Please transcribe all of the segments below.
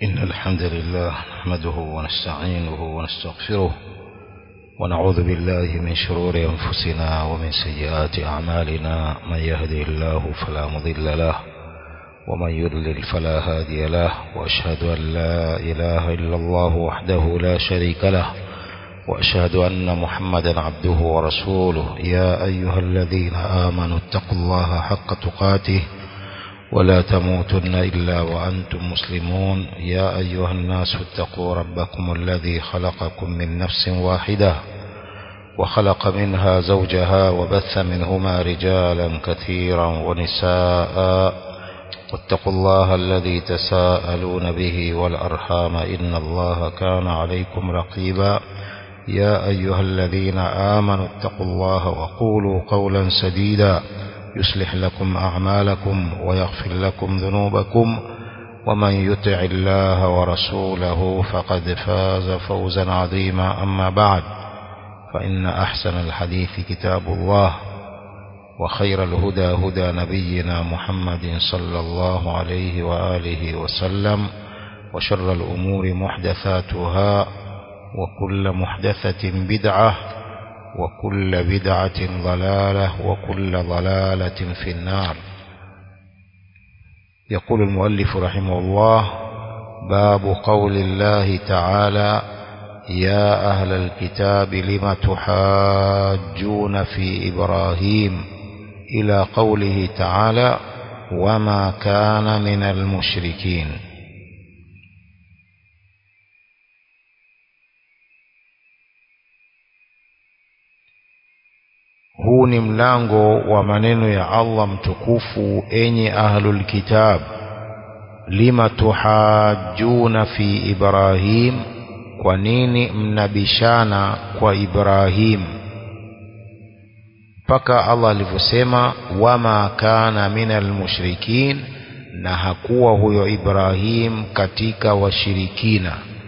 إن الحمد لله نحمده ونستعينه ونستغفره ونعوذ بالله من شرور أنفسنا ومن سيئات أعمالنا من يهده الله فلا مضل له ومن يضلل فلا هادي له وأشهد أن لا إله إلا الله وحده لا شريك له وأشهد أن محمدا عبده ورسوله يا أيها الذين آمنوا اتقوا الله حق تقاته ولا تموتن إلا وأنتم مسلمون يا أيها الناس اتقوا ربكم الذي خلقكم من نفس واحدة وخلق منها زوجها وبث منهما رجالا كثيرا ونساء واتقوا الله الذي تساءلون به والأرحام إن الله كان عليكم رقيبا يا أيها الذين آمنوا اتقوا الله وقولوا قولا سديدا يصلح لكم أعمالكم ويغفر لكم ذنوبكم ومن يطع الله ورسوله فقد فاز فوزا عظيما أما بعد فإن أحسن الحديث كتاب الله وخير الهدى هدى نبينا محمد صلى الله عليه وآله وسلم وشر الأمور محدثاتها وكل محدثة بدعة وكل بدعة ضلالة وكل ضلالة في النار يقول المؤلف رحمه الله باب قول الله تعالى يا أهل الكتاب لم تحاجون في إبراهيم إلى قوله تعالى وما كان من المشركين huu ni mlango wa maneno ya Allah mtukufu enye ahlul kitab lima tuhajjuna fi Ibrahim kwa nini mnabishana kwa Ibrahim mpaka Allah alivyosema wama kana minal mushrikin na hakuwa huyo Ibrahim katika washirikina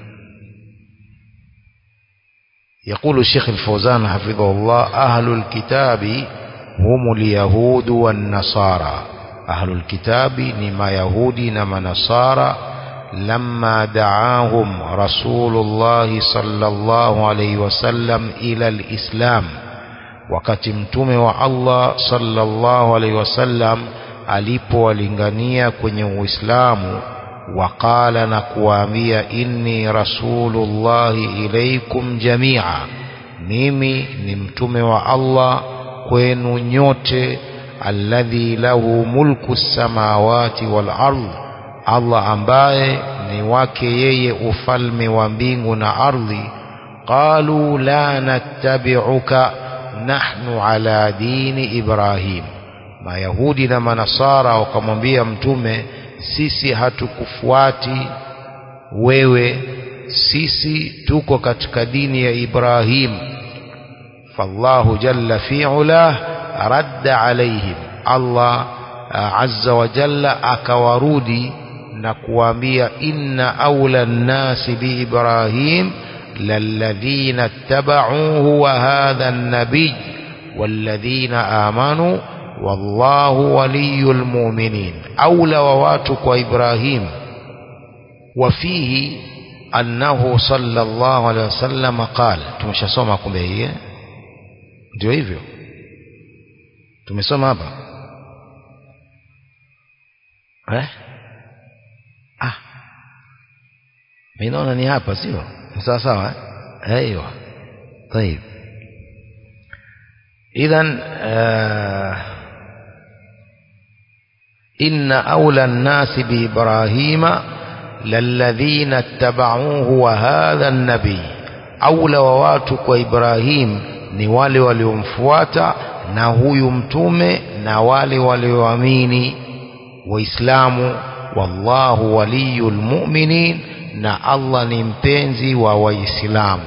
يقول الشيخ الفوزان حفظه الله أهل الكتاب هم اليهود والنصارى أهل الكتاب نما يهودي نما نصارى لما دعاهم رسول الله صلى الله عليه وسلم إلى الإسلام wakati mtume wa Allah sallallahu alaihi wasallam alipowalingania kwenye Uislamu waqala na kuwaambia inni rasulullahi ilaikum jamia mimi ni mtume wa Allah kwenu nyote alladhi lahu mulku samawati wal ardh Allah ambaye ni wake yeye ufalme wa mbingu na ardhi qalu la nattabi'uka nahnu ala dini ibrahim mayahudi na manasara wakamwambia mtume sisi hatukufuati wewe sisi tuko katika dini ya Ibrahim fallahu jalla fi'ala radda alaihim Allah azza wa jalla akawarudi na kuambia inna awla nnasi bi Ibrahim lalladhina ittaba'uhu wa hadha an-nabiy walladhina amanu wallahu waliyul mu'minin aula wa watu kwa Ibrahim wafihi annahu sallallahu alaihi wasallam qala tumeshasoma kumbe hii ndio hivyo tumesoma hapa eh ah mimi naona ni hapa sio sawa sawa eh ايوه طيب اذا آه إن أولى الناس بإبراهيم للذين اتبعوه وهذا النبي أولى وواتك وإبراهيم ni wale waliomfuata na huyu mtume na wale walioamini waislamu wallahu waliyul mu'minin na Allah ni mpenzi wa waislamu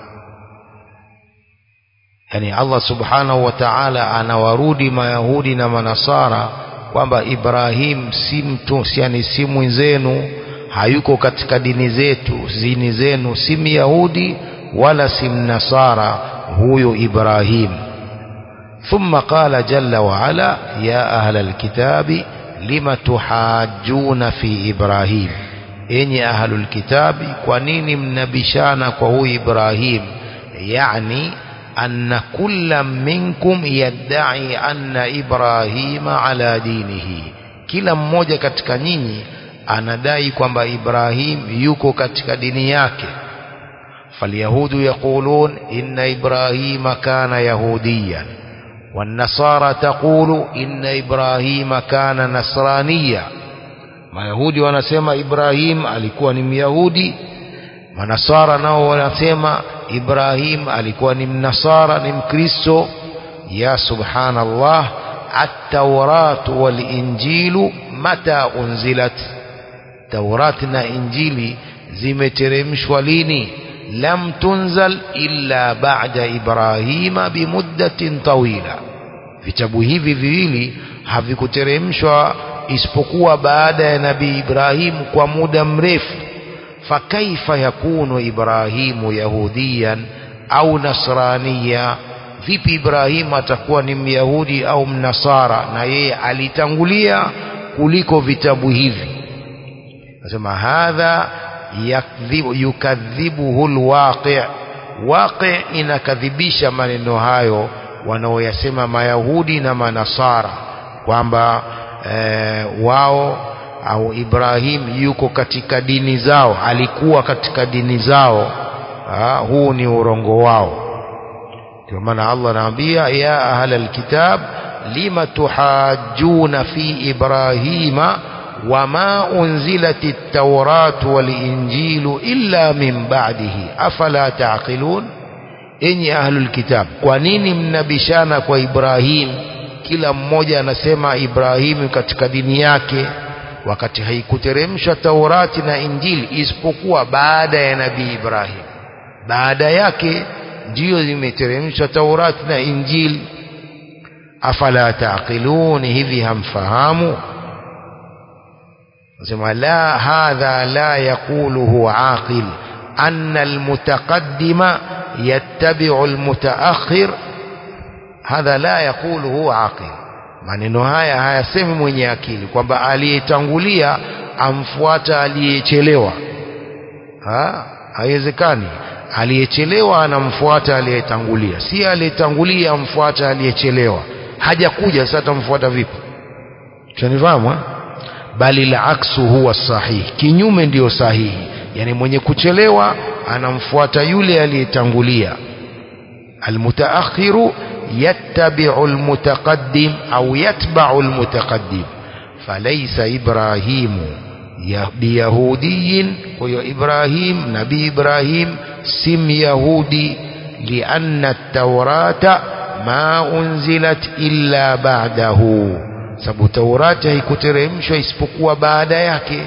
yani Allah subhanahu wa ta'ala anawarudi mayahudi na manasara kwamba Ibrahim si mtu yani si mwenzenu hayuko katika dini zetu zini zenu si myahudi wala si mnasara huyo Ibrahim ثم قال جل وعلا يا أهل الكتاب لم تحاجون في إبراهيم enyi ahlul kitabi kwa nini mnabishana kwa huyu Ibrahim yani anna kulla minkum yadda'i anna Ibrahima ala dinihi kila mmoja katika nyinyi anadai kwamba Ibrahim yuko katika dini yake فاليهود يقولون إن إبراهيم كان يهوديا والنصارى تقول إن إبراهيم كان نصرانيا mayahudi wanasema ibrahim alikuwa ni myahudi manasara nao wanasema ibrahim alikuwa ni mnasara ni mkristo ya subhanallah at-tauratu wal-injilu mata unzilat taurat na injili zimeteremshwa lini lam tunzal illa ba'da ibrahima bimuddatin tawila vitabu hivi viwili havikuteremshwa isipokuwa baada ya nabii Ibrahim kwa muda mrefu fakaifa yakunu Ibrahimu yahudiyan au nasraniya vipi Ibrahim atakuwa ni myahudi au mnasara na yeye alitangulia kuliko vitabu hivi nasema hadha yakdhibu yukadhibuhu alwaqi waqi inakadhibisha maneno hayo wanaoyasema mayahudi na manasara kwamba e, wao au Ibrahim yuko katika dini zao alikuwa katika dini zao ha, huu ni urongo wao ndio maana Allah anaambia ya ahlal kitab lima tuhajjuna fi ibrahima wama unzilati at-tauratu wal-injilu illa min ba'dihi afala taqilun enyi ahlul kitab kwa nini mnabishana kwa Ibrahim kila mmoja anasema Ibrahimu katika dini yake wakati haikuteremshwa Taurati na Injili isipokuwa baada ya Nabii Ibrahim baada yake ndiyo zimeteremshwa Taurati na Injili afala taqilun hivi hamfahamu nasema la hadha la yaquluhu aqil anna almutaqaddima yattabi'u almutaakhir hadha la yaquluhu aqil maneno haya hayasemi mwenye akili kwamba aliyetangulia amfuata aliyechelewa ha haiwezekani aliyechelewa anamfuata aliyetangulia si aliyetangulia amfuata aliyechelewa hajakuja sasa tamfuata vipi tunanifahamu bali la aksu huwa sahihi kinyume ndiyo sahihi yani mwenye kuchelewa anamfuata yule aliyetangulia almutaakhiru يتبع المتقدم أو يتبع المتقدم فليس إبراهيم بيهودي وإبراهيم نبي إبراهيم سم يهودي لأن التوراة ما أنزلت إلا بعده sababu taurati haikuteremshwa isipokuwa baada yake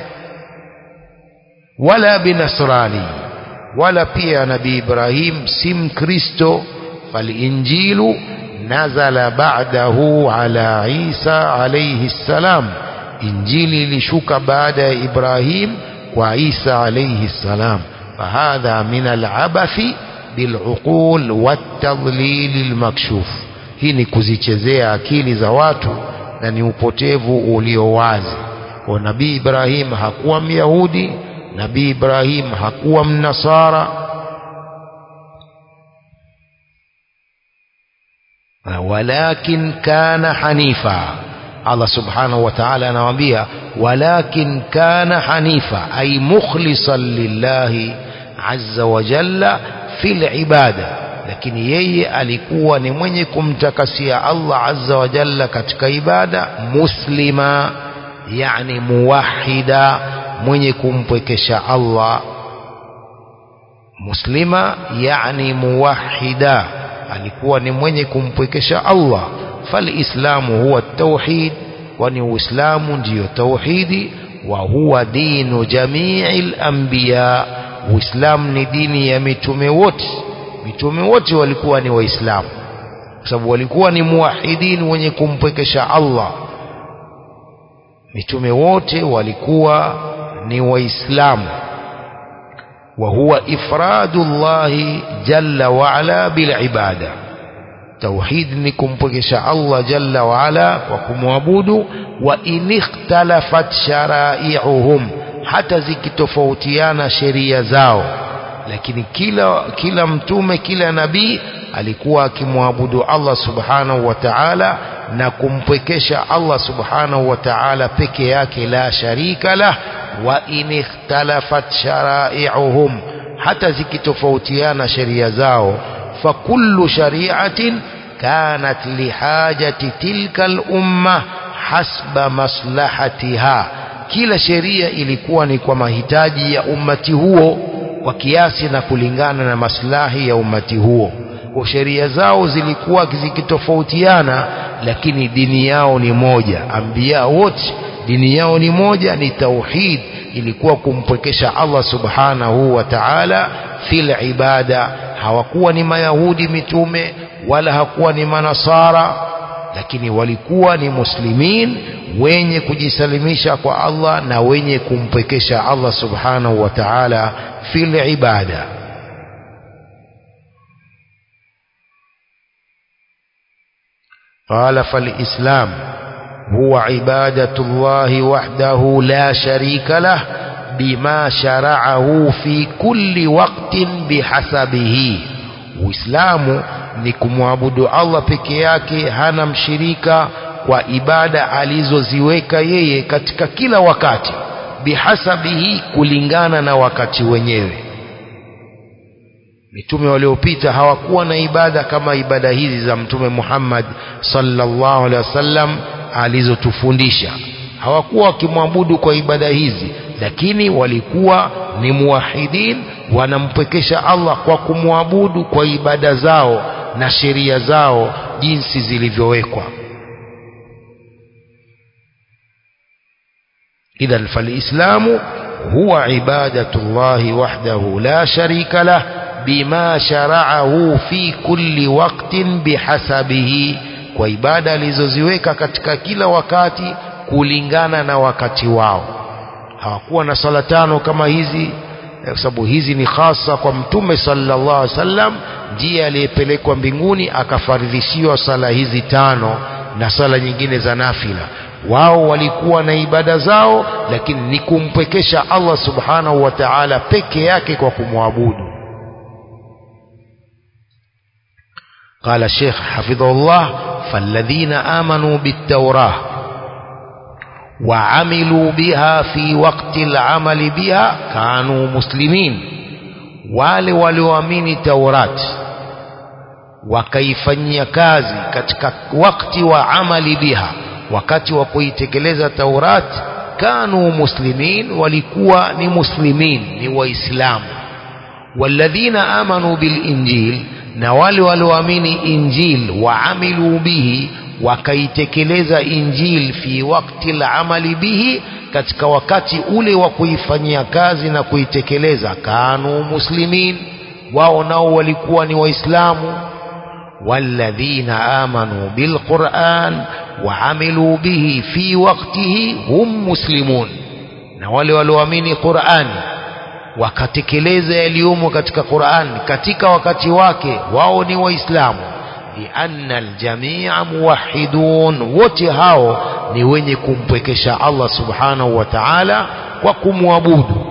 wala binasrani wala pia nabii ibrahim si mkristo فالإنجيل نزل بعده على عيسى عليه السلام إنجيل لشك بعد إبراهيم وعيسى عليه السلام فهذا من العبث بالعقول والتضليل المكشوف hii ni kuzichezea akili za watu na ni upotevu ulio wazi kwa nabii Ibrahim hakuwa myahudi nabii Ibrahim hakuwa mnasara walakin kana hanifa Allah subhanahu wa ta'ala anawaambia walakin kana hanifa ay mukhlisan lillahi azza wa jalla fil ibada lakini yeye alikuwa ni mwenye kumtakasia Allah azza wa jalla katika ibada muslima yani muwahida mwenye kumpwekesha Allah muslima yani muwahida alikuwa ni mwenye kumpwekesha Allah falislamu huwa tauhid kwani uislamu ndiyo tauhidi wa huwa dinu jamiil anbiya uislamu ni dini ya mitume wote mitume wote walikuwa ni waislamu kwa sababu walikuwa ni muwahidin wenye kumpwekesha Allah mitume wote walikuwa ni waislamu وهو إفراد الله جل وعلا بالعبادة توحيد نكم بكشاء الله جل وعلا وكم وابود وإن اختلفت شرائعهم hata zikitofautiana sheria zao lakini kila kila mtume kila nabii alikuwa akimwabudu Allah subhanahu wa ta'ala na kumpwekesha Allah subhanahu wa ta'ala peke yake la sharika lah wa in ikhtalafat shara'i'uhum hata zikitofautiana sheria zao fa kullu shari'atin kanat lihajati tilka al-umma hasba maslahatiha kila sheria ilikuwa ni kwa mahitaji ya ummati huo kwa kiasi na kulingana na maslahi ya ummati huo kwa sheria zao zilikuwa zikitofautiana lakini dini yao ni moja ambia wote dini yao ni moja ni tauhid ilikuwa kumpwekesha Allah subhanahu wa ta'ala fil ibada hawakuwa ni mayahudi mitume wala hakuwa ni manasara lakini walikuwa ni muslimin wenye kujisalimisha kwa Allah na wenye kumpwekesha Allah subhanahu wa ta'ala fil ibada قال فالإسلام هو عبادة الله وحده لا شريك له بما شرعه في كل وقت بحسبه Uislamu ni kumwabudu Allah peke yake hana mshirika kwa ibada alizoziweka yeye katika kila wakati bihasabihi kulingana na wakati wenyewe mitume waliopita hawakuwa na ibada kama ibada hizi za mtume Muhammad sallallahu alaihi wasallam alizotufundisha hawakuwa wakimwabudu kwa ibada hizi lakini walikuwa ni muwahidin wanampwekesha Allah kwa kumwabudu kwa ibada zao na sheria zao jinsi zilivyowekwa idhan falislamu huwa ibadatullahi wahdahu la sharika lah bima shara'ahu fi kulli waqtin bihasabihi kwa ibada alizoziweka katika kila wakati kulingana na wakati wao hawakuwa na sala tano kama hizi kwa sababu hizi ni hasa kwa mtume sallallahu alaihi wasallam ndiye aliyepelekwa mbinguni akafaridhishiwa sala hizi tano na sala nyingine za nafila wao walikuwa na ibada zao lakini ni kumpwekesha Allah subhanahu wa ta'ala peke yake kwa kumwabudu قال الشيخ حفظه الله فالذين آمنوا بالتوراة وعملوا بها في وقت العمل بها كانوا مسلمين wale walioamini Taurat wakaifanyia kazi katika wakati wa amali biha wakati wa kuitekeleza Taurat kanu muslimin walikuwa ni muslimin ni waislamu walladhina amanu bil injil na wale walioamini injil waamilu bihi wakaitekeleza injil fi wakti al-amali bihi katika wakati ule wa kuifanyia kazi na kuitekeleza kanu muslimin wao nao walikuwa ni waislamu walladhina amanu bilquran waamilu bihi fi waktihi hum muslimun na wale walioamini qurani wakatekeleza yaliyomo katika Qur'an katika wakati wake wao ni waislamu lianna aljamia muwahidun wote hao ni wenye kumpwekesha Allah subhanahu wa ta'ala kwa kumwabudu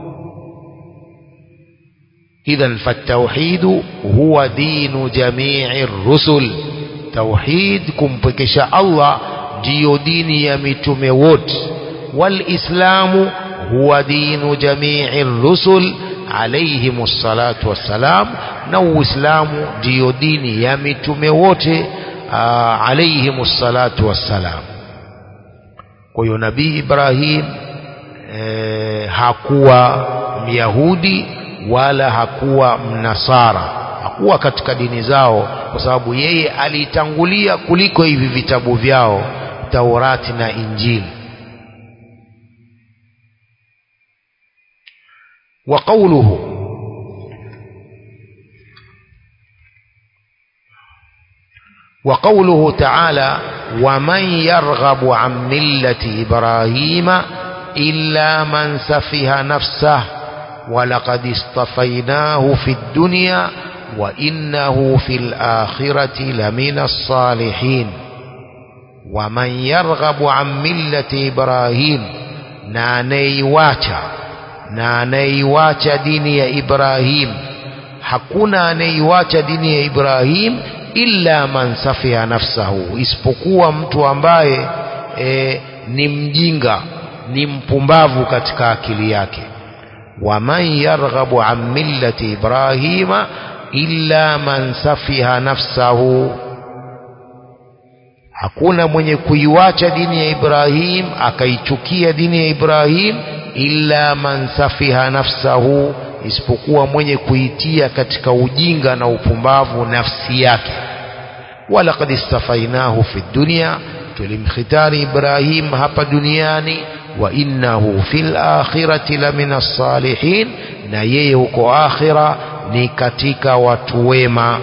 idhan fatauhidu huwa dinu jamii rusul tauhid kumpwekesha Allah ndiyo dini ya mitume wote walislamu هو دين جميع الرسل عليهم الصلاة والسلام نو إسلام ديو دين يمتم wote عليهم الصلاة والسلام kwa hiyo nabii Ibrahim e, hakuwa myahudi wala hakuwa mnasara hakuwa katika dini zao kwa sababu yeye alitangulia kuliko hivi vitabu vyao Taurati na Injili وقوله وقوله تعالى ومن يرغب عن ملة إبراهيم إلا من سفه نفسه ولقد اصطفيناه في الدنيا وإنه في الآخرة لمن الصالحين ومن يرغب عن ملة إبراهيم na anayeiwacha na anayeiwacha dini ya Ibrahim hakuna anayeiwacha dini ya Ibrahim illa man safiha nafsahu isipokuwa mtu ambaye e, ni mjinga ni mpumbavu katika akili yake waman yarghabu an millati ibrahima illa man safiha nafsahu hakuna mwenye kuiwacha dini ya Ibrahim akaichukia dini ya Ibrahim illa man safiha nafsahu isipokuwa mwenye kuitia katika ujinga na upumbavu nafsi yake walaqad istafainahu fi dunya tulimkhitari Ibrahim hapa duniani wa innahu fil akhirati lamina salihin na yeye huko akhira ni katika watu wema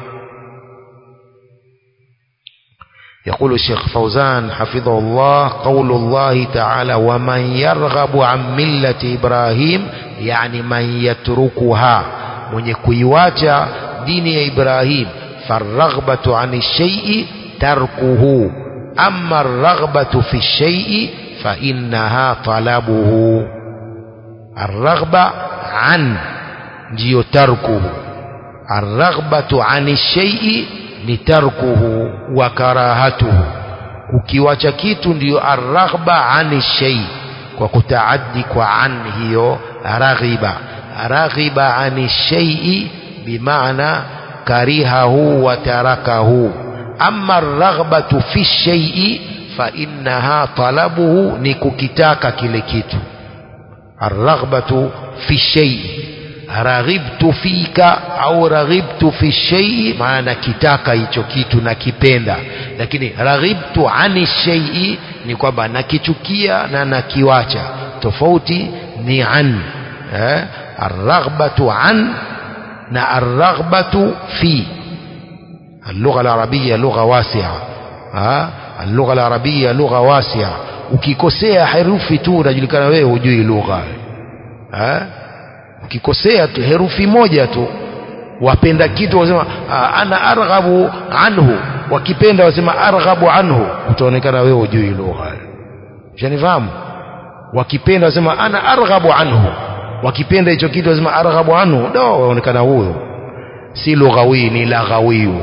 يقول الشيخ فوزان حفظه الله قول الله تعالى ومن يرغب عن ملة إبراهيم يعني من يتركها من يكويواتا دين إبراهيم فالرغبة عن الشيء تركه أما الرغبة في الشيء فإنها طلبه الرغبة عن جيو تركه الرغبة عن الشيء ni tarkuhu wa karahatuhu ukiwacha kitu ndiyo arraghba ani shay kwa kutaaddi kwa an hiyo raghiba raghiba ani shay'i bimaana karihahu wa tarakahu amma arraghbatu fi shay'i fa innaha talabuhu ni kukitaka kile kitu arraghbatu fi shay'i raghibtu fika au raghibtu fi shay'i maana nakitaka hicho kitu nakipenda lakini raghibtu ani shay'i ni kwamba nakichukia na nakiwacha tofauti ni an eh? arraghbatu an na arraghbatu fi اللغة العربية لغة واسعة ها اللغة العربية لغة واسعة ukikosea herufi tu unajulikana wewe hujui lugha eh ukikosea tu herufi moja tu wapenda kitu wasema ana arghabu anhu wakipenda wasema arghabu anhu utaonekana wewe hujui lugha shanifahamu wakipenda wasema ana arghabu anhu wakipenda hicho kitu wasema arghabu anhu do waonekana huyo si lughawi ni laghawi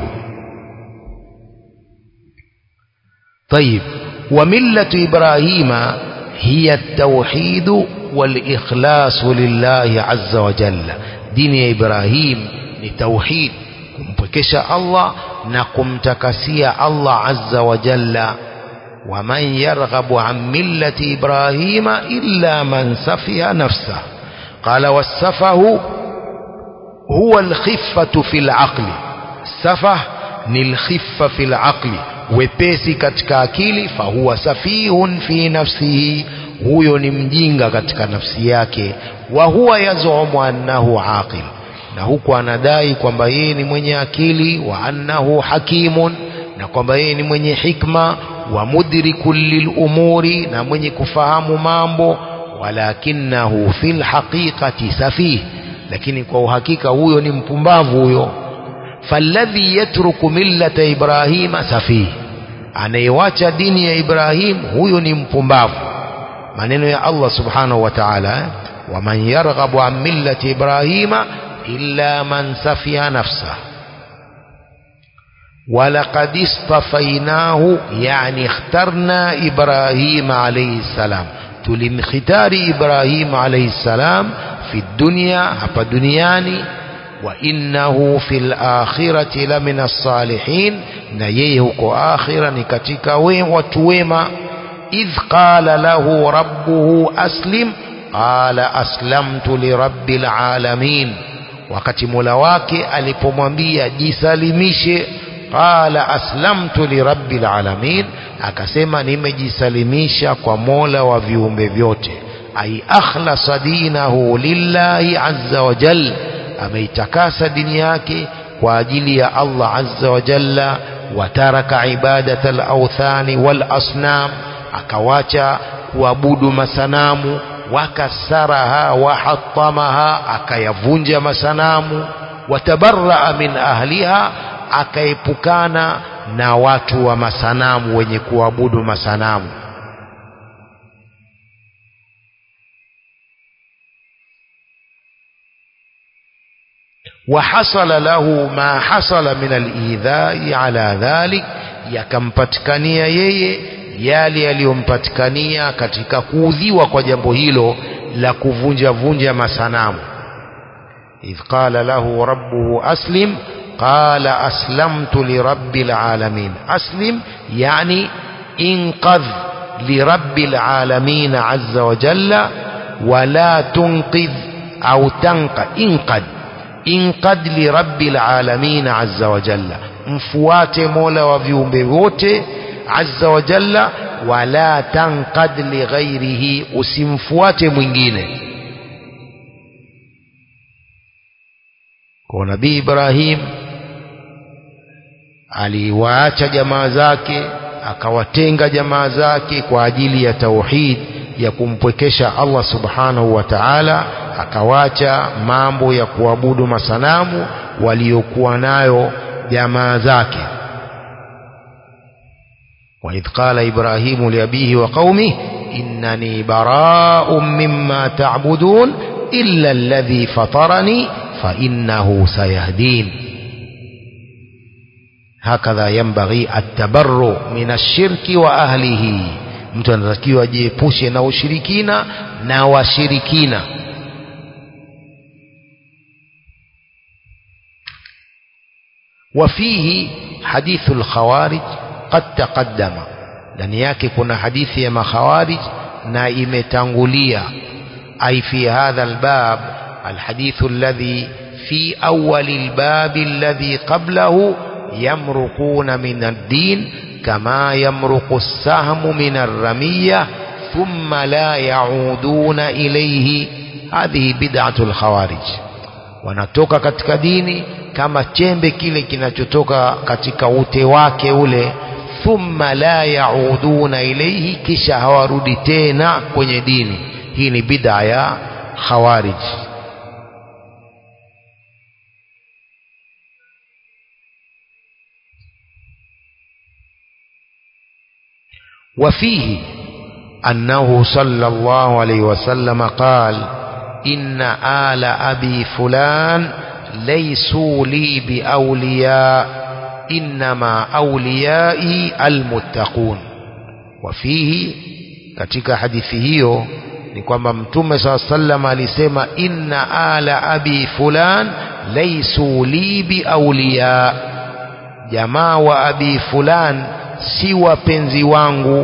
طيب وملة إبراهيم هي التوحيد والإخلاص لله عز وجل دين إبراهيم لتوحيد كمبكش الله نقم تكسي الله عز وجل ومن يرغب عن ملة إبراهيم إلا من سفي نفسه قال والسفه هو الخفة في العقل السفه نلخفة في العقل wepesi katika akili fahuwa safihun fi nafsihi huyo ni mjinga katika nafsi yake wa huwa yazumu annahu aqil na huku anadai kwamba yeye ni mwenye akili wa annahu hakimun na kwamba yeye ni mwenye hikma wa mudrikun lilumuri na mwenye kufahamu mambo walakinahu fil haqiqati safih lakini kwa uhakika huyo ni mpumbavu huyo falladhi yatruku millata ibrahima safih anayewacha dini ya ibrahim huyo ni mpumbavu maneno ya Allah subhanahu wa ta'ala waman yarghabu an millati ibrahima illa man safiha nafsah ولقد اصطفيناه يعني اخترنا إبراهيم عليه السلام تلمختار إبراهيم عليه السلام في الدنيا هبا دنياني وإنه في الآخرة لمن الصالحين نيهك آخرا نكتك وتويما إذ قال له ربه أسلم قال أسلمت لرب العالمين wakati mola wake alipomwambia jisalimishe qala aslamtu lirabbil alamin akasema nimejisalimisha kwa mola wa viumbe vyote ai akhlasa dinahu lillahi azza wa jalla ameitakasa dini yake kwa ajili ya Allah azza wa jalla wataraka ibadata al-awthani wal asnam akawacha kuabudu masanamu wakasaraha wahatamaha akayavunja masanamu watabarraa min ahliha akaepukana na watu wa masanamu wenye kuabudu masanamu وحصل له ما حصل من الإيذاء على ذلك yakampatikania yeye yale yaliyompatikania katika kuudhiwa kwa jambo hilo la kuvunja vunja masanamu idh qala lahu rabbuhu aslim qala aslamtu lirabbil alamin aslim yani inqadh lirabbil alamin azza wa jalla wala tunqidh au tanqa inqad inqad lirabbil alamin azza wa jalla mfuate mola wa viumbe wote azza wa jalla wala tanqad lighairihi usimfuate mwingine kwa nabii Ibrahim aliwaacha jamaa zake akawatenga jamaa zake kwa ajili ya tauhid ya kumpwekesha Allah subhanahu wa ta'ala akawacha mambo ya kuabudu masanamu waliokuwa nayo jamaa zake وإذ قال إبراهيم لأبيه وقومه إنني براء مما تعبدون إلا الذي فطرني فإنه سيهدين هكذا ينبغي التبرؤ من الشرك وأهله mtu anatakiwa ajiepushe na ushirikina na washirikina وفيه حديث الخوارج قد تقدم ndani yake kuna hadithi ya makhawarij na imetangulia ay fi hadha albab alhadith alladhi fi awwal albab alladhi qablahu yamruquna min ad-din kama yamruqu as-sahmu min ar-ramiyya thumma la yauduna ilayhi hadhihi bid'atu al-khawarij wanatoka katika dini kama chembe kile kinachotoka katika ute wake ule thumma la yauduna ilayhi kisha hawarudi tena kwenye dini hii ni bid'a ya khawarij وفيه أنه صلى الله عليه وسلم قال إن آل أبي فلان ليسوا لي بأولياء إنما أوليائي المتقون وفيه katika hadithi hiyo ni kwamba mtume saa sallam alisema inna ala abi fulan laisu li biauliya jamaa wa abi fulan si wapenzi wangu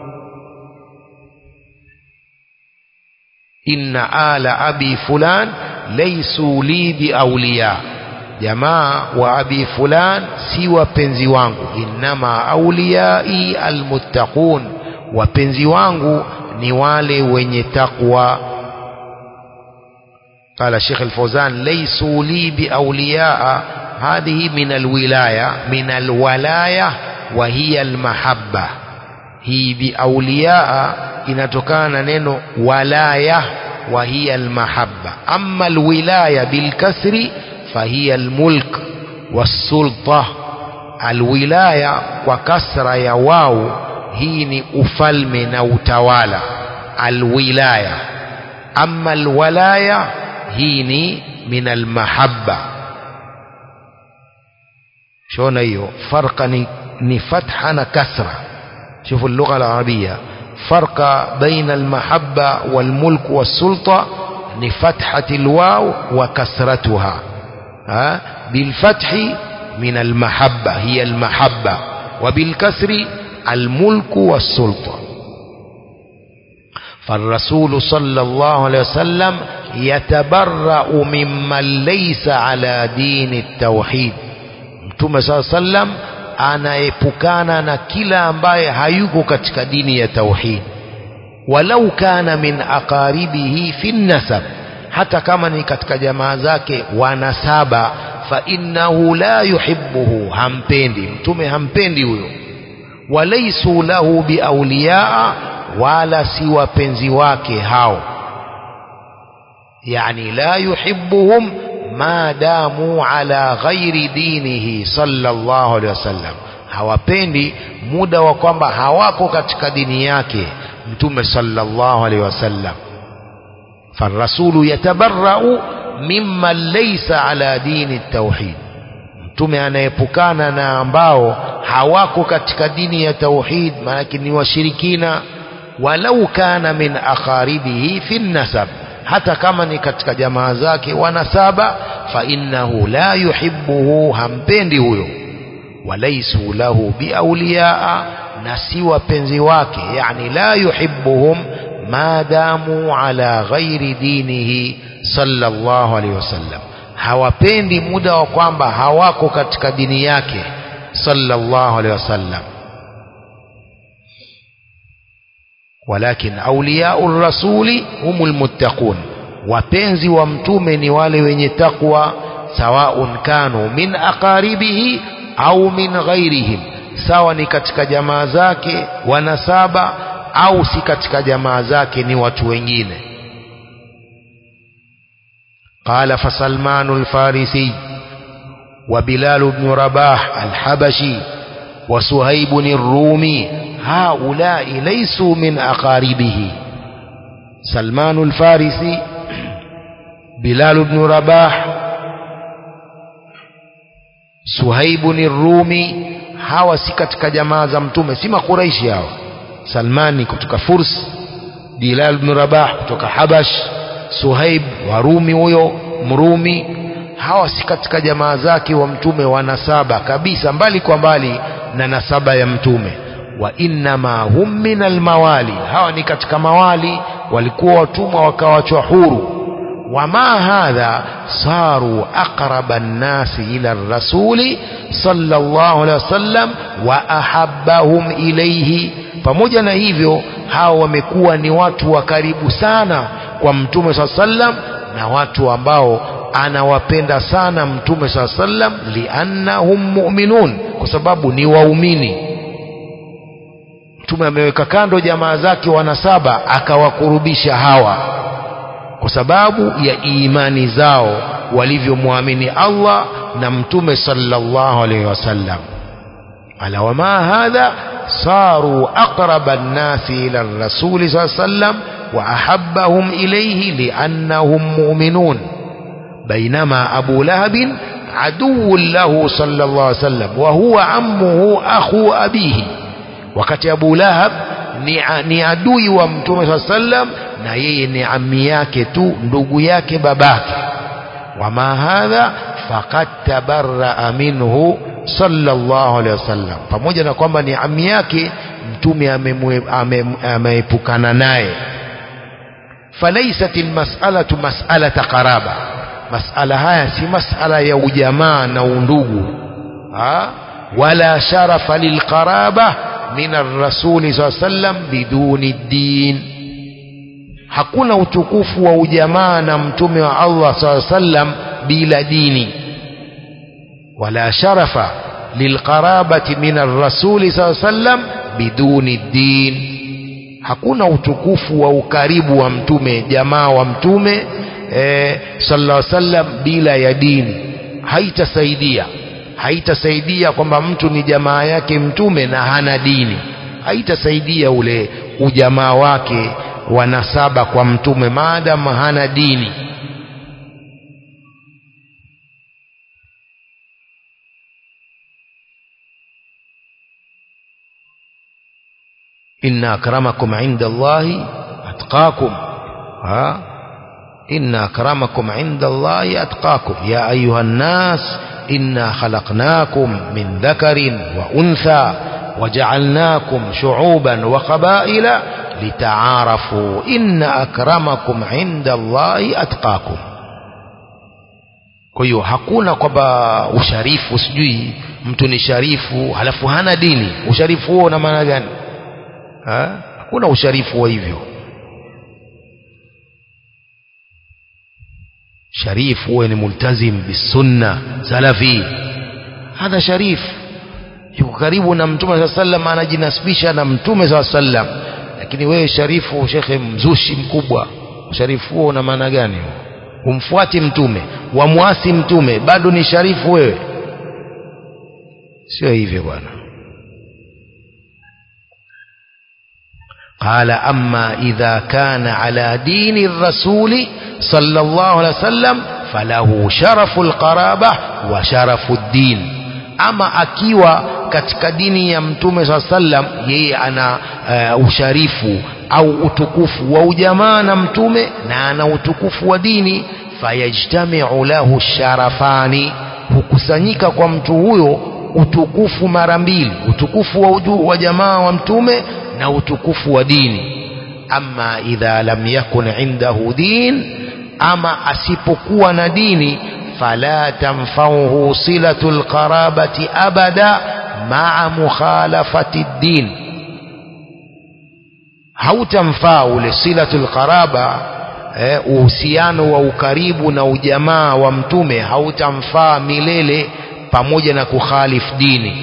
inna ala abi fulan laisu li biauliya jamaa wa abi fulan si wapenzi wangu innama auliyai almuttaqun wapenzi wangu ni wale wenye takwa قال شيخ الفوزان ليسوا لي بأولياء هذه من الولاية من الولاية وهي المحبة هي بأولياء inatokana neno walaya wa hiya almahabba amma alwilaya bilkasri fahiya almulk wassulta alwilaya kwa kasra ya wau hii ni ufalme na utawala alwilaya amma alwalaya hii ni min almahabba shona hiyo farqa ni, ni fatha na kasra شوفوا اللغة العربية فرق بين المحبة والملك والسلطة لفتحة الواو وكسرتها ها بالفتح من المحبة هي المحبة وبالكسر الملك والسلطة فالرسول صلى الله عليه وسلم يتبرأ ممن ليس على دين التوحيد متى صلى الله عليه وسلم anaepukana na kila ambaye hayuko katika dini ya tauhid walau kana min aqaribihi fi nasab hata kama ni katika jamaa zake wanasaba fa innahu la yuhibbuhu hampendi mtume hampendi huyo walaisu lahu biauliyaa wala si wapenzi wake hao yani la yuhibbuhum ma damu ala ghairi dinihi sallallahu alaihi wasallam hawapendi muda wa kwamba hawako katika dini yake mtume sallallahu alaihi wasallam فالرسول يتبرأ mimman laysa ala dini tauhid mtume anaepukana na ambao hawako katika dini ya tauhid maanake ni washirikina walau kana min aqaribihi fi nasab hata kama ni katika jamaa zake wanasaba fa innahu la yuhibbuhu hampendi huyo walaisu lahu biauliyaa na si wapenzi wake yani la yuhibbuhum maadamu ala ghairi dinihi sallallahu alaihi wasallam hawapendi muda wa kwamba hawako katika dini yake sallallahu alaihi wasallam walakin auliyau rasuli humul muttaqun wapenzi wa mtume ni wale wenye takwa sawaun kanu min aqaribihi au min ghairihim sawa ni katika jamaa zake wanasaba au si katika jamaa zake ni watu wengine قال فسلمان الفارسي وبلال بن رباح الحبشي وسهيب الرومي هؤلاء ليسوا من أقاربه سلمان الفارسي بلال بن رباح سهيب الرومي hawa si katika jamaa za mtume si makuraishi hawa salmani kutoka furs bilal ibn rabah kutoka habash suhaib warumi huyo mrumi hawa si katika jamaa zake wa mtume wa nasaba kabisa mbali kwa mbali na nasaba ya mtume wa innama hum min almawali hawa ni katika mawali walikuwa watumwa wakawachwa huru wama hadha saru aqraba nnasi ila rasuli sallallahu alaihi wasallam wa ahabbahum ilayhi pamoja na hivyo hawa wamekuwa ni watu wa karibu sana kwa mtume saa sallam na watu ambao anawapenda sana mtume saa sallam liannahum mu'minun kwa sababu ni waumini mtume ameweka kando jamaa zake wanasaba akawakurubisha hawa kwa sababu ya imani zao walivyomwamini Allah na mtume sallallahu alaihi wasallam ala wama hadha صاروا أقرب الناس إلى الرسول صلى الله عليه وسلم وأحبهم إليه لأنهم مؤمنون بينما أبو لهب عدو له صلى الله عليه وسلم وهو عمه أخو أبيه وقت أبو لهب ni adui wa mtume saa sallam na yeye ni ami yake tu ndugu yake babake wama hadha faqad tabarraa minhu sallallahu alaihi wasallam pamoja na kwamba ni ami yake mtume ameepukana naye falaisat almas'alatu mas'alata qaraba mas'ala haya si mas'ala ya ujamaa na undugu ha? wala sharafa lilqaraba min arrasuli saa sallam biduni ddin hakuna utukufu wa ujamaa na mtume wa Allah saa sallam bila dini ولا شرف للقرابة من الرسول صلى الله عليه وسلم بدون الدين hakuna utukufu wa ukaribu wa mtume jamaa wa mtume eh, sallallahu alaihi wasallam bila ya dini haitasaidia haitasaidia kwamba mtu ni jamaa yake mtume na hana dini haitasaidia ule ujamaa wake wa nasaba kwa mtume maadamu hana dini إن أكرمكم عند الله أتقاكم ها إن أكرمكم عند الله أتقاكم يا أيها الناس إنا خلقناكم من ذكر وأنثى وجعلناكم شعوبا وقبائل لتعارفوا إن أكرمكم عند الله أتقاكم kwa hiyo hakuna kwamba usharifu sijui mtu ni sharifu halafu hana dini usharifu huo una maana gani ha? hakuna usharifu wa hivyo sharif huwe ni multazim bisunna salafi hadha sharif yuko karibu na mtume saa sallam anajinasibisha na mtume saa sallam lakini wewe sharifu shekhe mzushi mkubwa usharifu huo una maana gani humfuati mtume wamwasi mtume bado ni sharifu wewe sio hivyo bwana قال أما إذا كان على دين الرسول صلى الله عليه وسلم falahu sharafu alqaraba wa sharafu ddin ama akiwa katika dini ya mtume saa sallam yeye ana uh, usharifu au utukufu wa ujamaa na mtume na ana utukufu wa dini fayajtamiu lahu sharafani hukusanyika kwa mtu huyo utukufu mara mbili utukufu wa, uju, wa jamaa wa mtume na utukufu wa dini ama idha lam yakun indahu din ama asipokuwa na dini fala tanfauhu silatu lqarabati abada maa mukhalafati ddin hautamfaa ule silatu lqaraba eh, uhusiano wa ukaribu na ujamaa wa mtume hautamfaa milele pamoja na kukhalif dini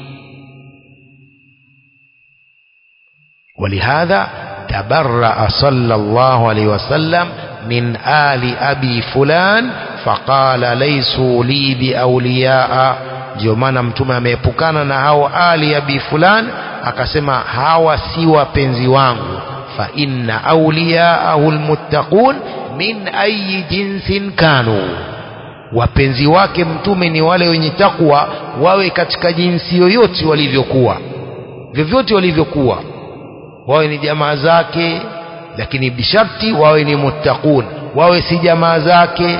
ولهذا تبرأ صلى الله عليه وسلم من آل أبي فلان فقال ليسوا لي بأولياء ndio maana mtume ameepukana na hao ali abi fulan akasema hawa si wapenzi wangu fa inna awliyaahu almuttaqun min ayi jinsin kanu wapenzi wake mtume ni wale wenye takwa wawe katika jinsi yoyote walivyokuwa vyovyote walivyokuwa wawe ni jamaa zake lakini bisharti wawe ni muttaqun wawe si jamaa zake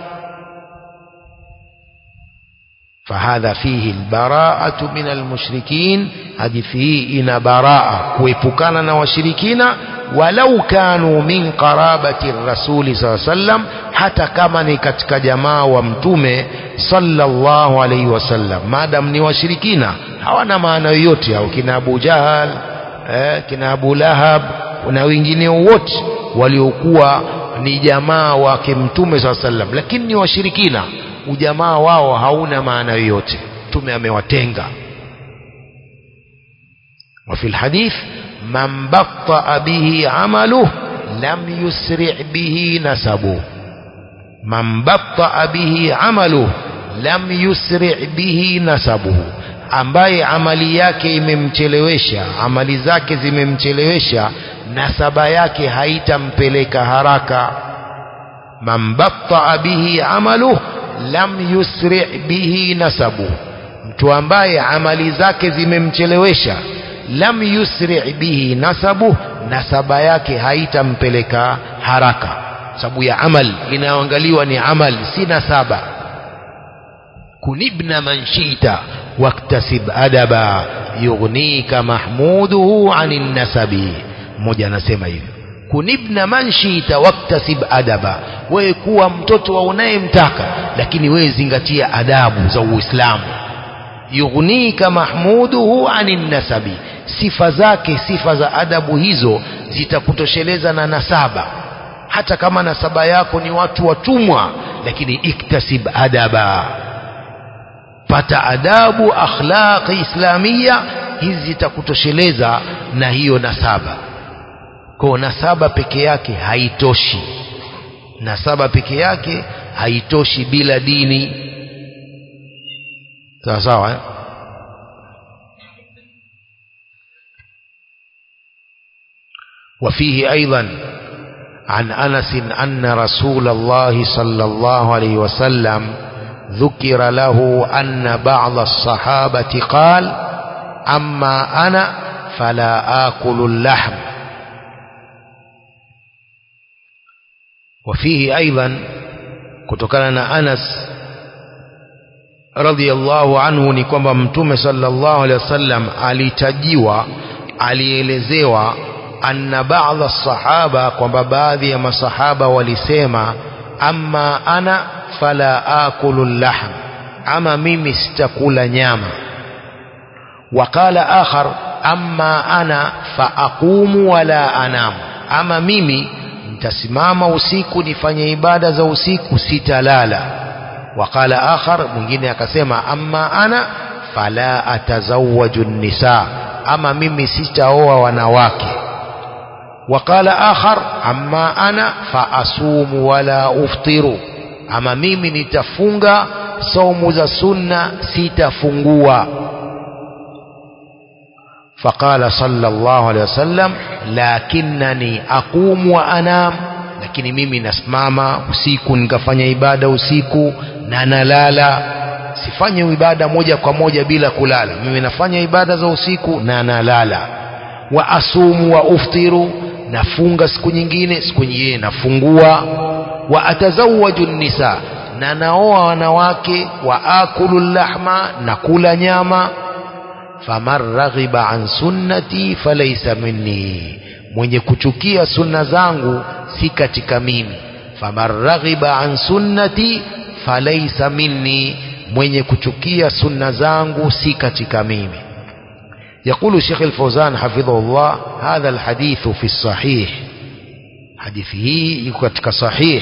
فهذا فيه البراءة من المشركين هذه فيه إن براءة كويبكانا وشركين ولو كانوا من قرابة الرسول صلى الله عليه وسلم حتى كما نكتك جماعة ومتومة صلى الله عليه وسلم ما دام ni washirikina hawana maana yoyote au kina Abu Jahal eh, kina Abu Lahab na wengine wote waliokuwa ni jamaa wake mtume saa sallam lakini ni washirikina ujamaa wao hauna maana yoyote mtume amewatenga وفي الحديث من بطأ به عمله لم يسرع به نسبه من بطأ به عمله لم يسرع به نسبه ambaye amali yake imemchelewesha amali zake zimemchelewesha nasaba yake haitampeleka haraka man battaa bihi amaluh lam yusri bihi nasabu mtu ambaye amali zake zimemchelewesha lam yusri bihi nasabu nasaba yake haitampeleka haraka sababu ya amal inayoangaliwa ni amal si nasaba kunibna man shita waktasib adaba yughnika mahmuduhu anin nasabi mmoja anasema hivyo kunibna man shita waktasib adaba wewe kuwa mtoto wa unayemtaka lakini wewe zingatia adabu za uislamu yughnika mahmuduhu anin nasabi sifa zake sifa za adabu hizo zitakutosheleza na nasaba hata kama nasaba yako ni watu watumwa lakini iktasib adaba pata adabu akhlaqi islamia hizi zitakutosheleza na hiyo nasaba kwa nasaba peke yake haitoshi nasaba peke yake haitoshi bila dini sawa sawa eh? وفيه أيضا عن أنس أن رسول الله صلى الله عليه وسلم ذكر له أن بعض الصحابة قال أما أنا فلا آكل اللحم وفيه أيضا كتكلنا أنس رضي الله عنه ni kwamba mtume sallallahu alaihi wasallam alitajiwa alielezewa anna baadha sahaba kwamba baadhi ya masahaba walisema amma ana fala akulu lahm ama mimi sitakula nyama waqala akhar amma ana faaqumu wala anamu ama mimi nitasimama usiku nifanye ibada za usiku sitalala waqala akhar mwingine akasema amma ana fala atazawaju nisa ama mimi sitaoa wanawake وقال آخر أما أنا فأصوم ولا أفطر أما mimi nitafunga saumu za sunna sitafungua فقال صلى الله عليه وسلم لكنني أقوم وأنام lakini mimi nasimama usiku nikafanya ibada usiku na nalala sifanye ibada moja kwa moja bila kulala mimi nafanya ibada za usiku na nalala wa asumu wa uftiru nafunga siku nyingine siku nyingine nafungua wa atazawaju nisa na naoa wanawake wa akulu lahma na kula nyama faman raghiba an sunnati falaysa minni mwenye kuchukia sunna zangu si katika mimi faman raghiba an sunnati falaysa minni mwenye kuchukia sunna zangu si katika mimi يقول الشيخ الفوزان حفظه الله هذا الحديث في الصحيح حديثه يكتك صحيح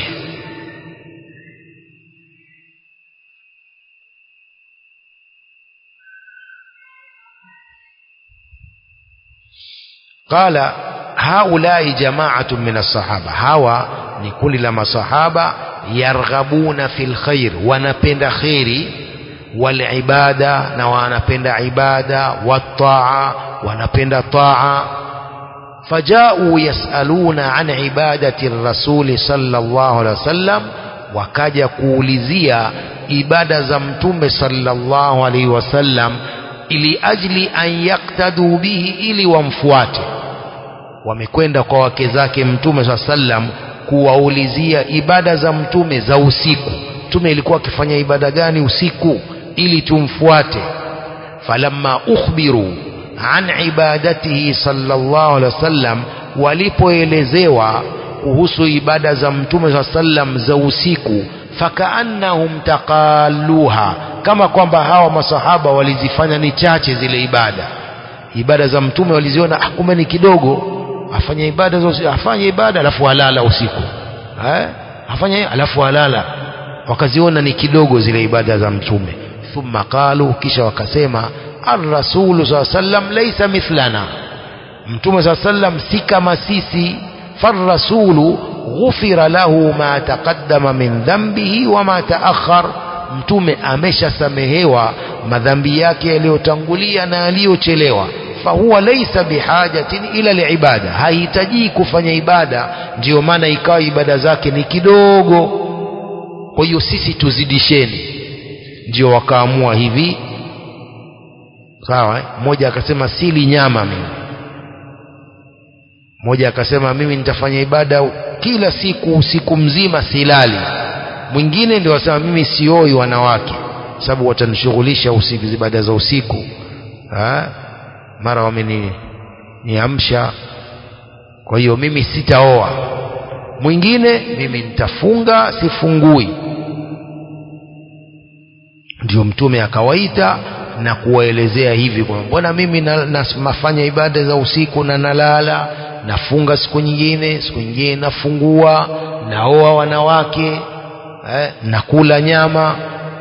قال هؤلاء جماعة من الصحابة هوا نكون لما صحابة يرغبون في الخير ونبند خيري والعبادة نوانبند عبادة والطاعة ونبند طاعة فجاءوا يسألون عن عبادة الرسول صلى الله عليه وسلم wakaja kuulizia ibada za mtume sallallahu alaihi wasallam ili ajli an yaktadu bihi ili wamfuate wamekwenda kwa wake zake mtume saa sallam kuwaulizia ibada za mtume za usiku mtume ilikuwa akifanya ibada gani usiku ili tumfuate falamma ukhbiru an ibadatihi sallallahu alaihi wasallam walipoelezewa kuhusu ibada za mtume saa sallam za usiku fakaannahum taqalluha kama kwamba hawa masahaba walizifanya ni chache zile ibada ibada za mtume waliziona ah, kumbe ni kidogo afanye ibada za usiku afanye ibada alafu alala usiku eh afanye alafu alala wakaziona ni kidogo zile ibada za mtume thumma qalu kisha wakasema ar-rasulu saa sallam laysa mithlana mtume saa sallam si kama sisi فالرسول غفر له ما تقدم من ذنبه وما تأخر mtume ameshasamehewa madhambi yake yaliyotangulia na yaliyochelewa fahuwa laisa bihajatin ila liibada hahitaji kufanya ibada ndiyo maana ikawa ibada zake ni kidogo kwa hiyo sisi tuzidisheni ndio wakaamua hivi sawa eh? mmoja akasema sili nyama mimi mmoja akasema mimi nitafanya ibada kila siku usiku mzima silali mwingine ndio asema mimi sioi wanawake sababu watanishughulisha usiku ibada za usiku ha? mara wameni niamsha kwa hiyo mimi sitaoa mwingine mimi nitafunga sifungui ndio mtume akawaita na kuwaelezea hivi kwamba mbona mimi nafanya na ibada za usiku na nalala nafunga siku nyingine siku nyingine nafungua naoa wanawake eh, nakula nyama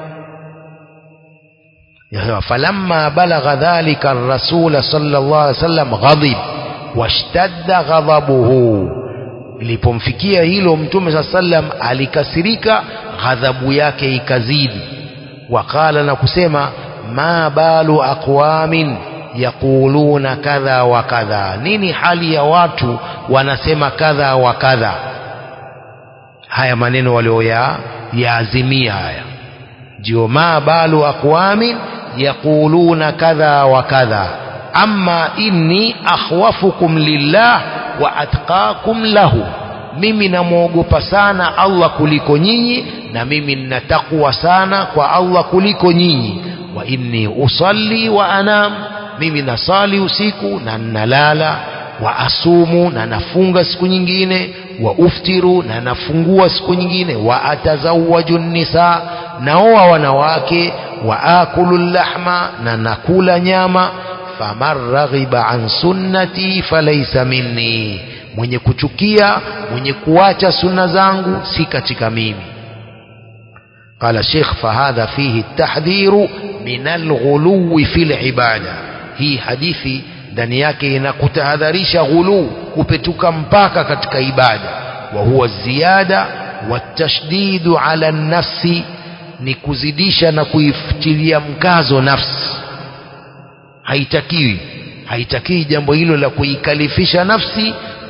falamma balagha dhalika ar-rasul sallallahu alaihi wasallam ghadib washtadda ghadabuhu ilipomfikia hilo mtume saa sallam alikasirika ghadhabu yake ikazidi waqala na kusema ma balu aqwamin yaquluna kadha wa kadha nini hali ya watu wanasema kadha wa kadha haya maneno walioya yaazimia haya ndio ma balu aqwamin yaquluna kadha wa kadha amma inni akhwafukum lillah wa atqakum lahu mimi namwogopa sana Allah kuliko nyinyi na mimi nina takwa sana kwa Allah kuliko nyinyi wa inni usalli wa anam mimi nasali usiku na nalala wa asumu na nafunga siku nyingine wa uftiru na nafungua siku nyingine wa atazawaju nisa naoa wanawake wa akulu lahma na nakula nyama faman raghiba an sunnati falaysa minni mwenye kuchukia mwenye kuacha sunna zangu si katika mimi قال الشيخ فهذا فيه التحذير من الغلو في العباده hii hadithi ndani yake inakutahadharisha ghulu kupetuka mpaka katika ibada wa huwa ziyada watashdidu ala nafsi ni kuzidisha na kuifutilia mkazo nafsi haitakiwi haitakiwi jambo hilo la kuikalifisha nafsi